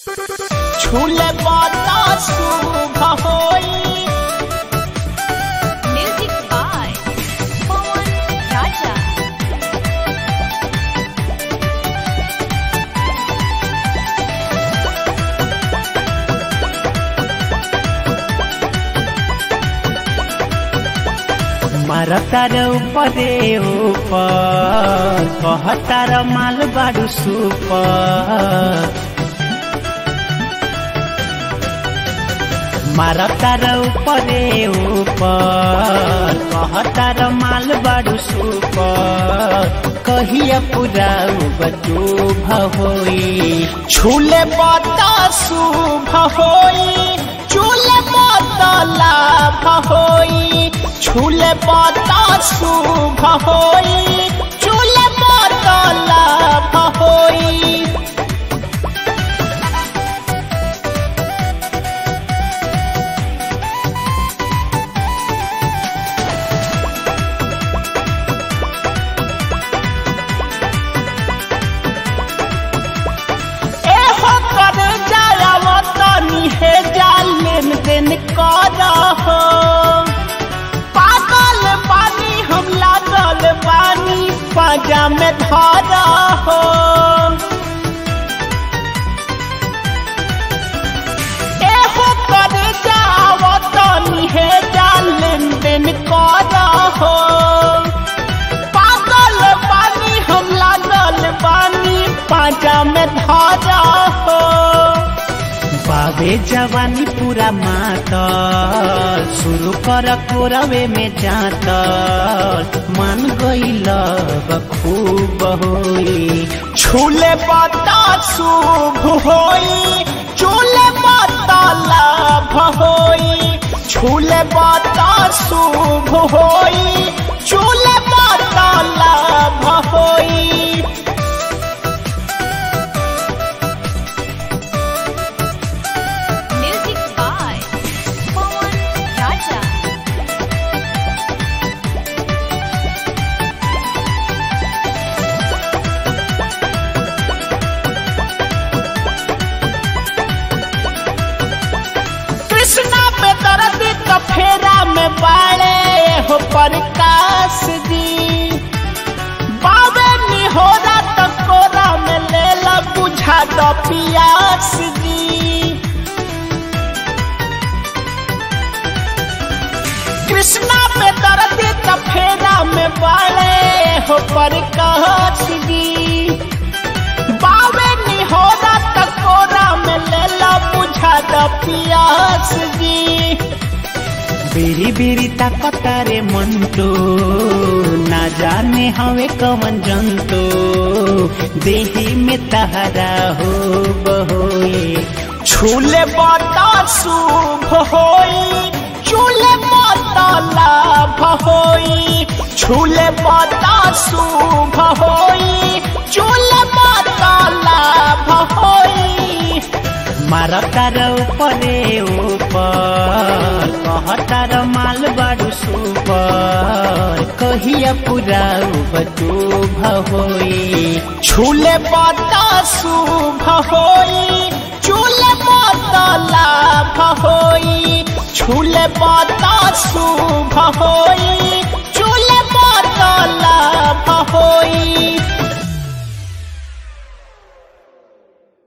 छूले बाता शुभ होई Music by Pawan Raja. मरतार उपरे ऊपर कहतार माल बाडू सुपर मरतार उपरे ऊपर कहतार माल बाडू सुपर कहिया पूरा बचू होई छूले बाता शुभ होई चूले बाता लाभ होई छूले बाता शुभ होई चूले बाता लाभ होई एहो कर जायव तनी हे जाल लेन देन कर हो पागल बानी हम लागल बानी पाजा में धर हो एहो कर जाव तनी हे जाल लेन देन कर हो पागल बानी हम लागल बानी पाजा में धरा हो बाबे जवानी पूरा मातल शुरू कर कोरवे में जातल मन गईल खूब होई छूले बाता शुभ होई चूले बाता लाभ होई छूले बाता शुभ होई चूले बाता लाभ होई Music by Pawan Raja. Krishna पे दर्द का फेरा में बाड़े हो प्रकाश जी बाबे निहोरा तक कोरा में ले ला बुझा दो पियास जी कृष्णा पे दर्द का फेरा में बाड़े हो प्रकाश जी बाबे निहोरा तक कोरा में ले ला बुझा दो पियास जी बेरी बेरी ताकतारे मंटो ना जाने हवे कवन जंतो देही में तहरा हो बहोए छूले बाता शुभ होई चूले बाता लाभ होई छूले बाता शुभ होई चूले बाता लाभ होई मारतार उपरे ऊपर कहतार माल बाडू सुपर कहिया पूरा बचू होई छूले बाता शुभ होई चूले बाता लाभ होई छूले बाता शुभ होई चूले बाता लाभ होई